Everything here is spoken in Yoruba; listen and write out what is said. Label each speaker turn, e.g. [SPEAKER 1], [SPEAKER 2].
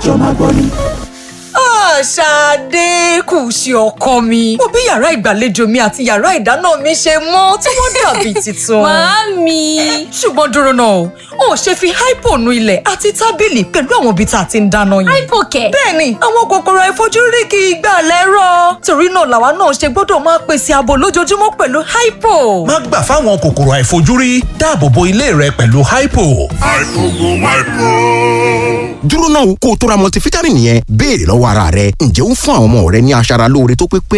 [SPEAKER 1] jọ máa gbọ́ ni.
[SPEAKER 2] Ṣadé kù sí ọkọ mi. Mo bí yàrá ìgbàlejò mi àti yàrá ìdáná mi ṣe mọ́ tí wọ́n dàbí tuntun.
[SPEAKER 3] Màámi.
[SPEAKER 2] Ṣùgbọ́n dúró náà o, ò ṣe fi hypo nu ilẹ̀ àti tábìlì pẹ̀lú àwọn ibi tá a ti ń dáná yìí.
[SPEAKER 3] Hypo kẹ̀.
[SPEAKER 2] Bẹ́ẹ̀ni, àwọn kòkòrò àìfojúrí kì í gbà lẹ́rọ̀. Torí náà làwa náà ṣe gbọ́dọ̀ máa pèsè ààbò lójoojúmọ́ pẹ̀lú hypo.
[SPEAKER 4] má gbà fáwọn kòkòrò àìfojúrí dáàbò bo ilé rẹ pẹ̀lú hypo.
[SPEAKER 5] dúró náà kó o tó ra multivitamin yẹn béèrè lọ́wọ́ ara rẹ ǹjẹ́ ó ń fún àwọn ọmọ rẹ ní aṣara lóore tó pé pé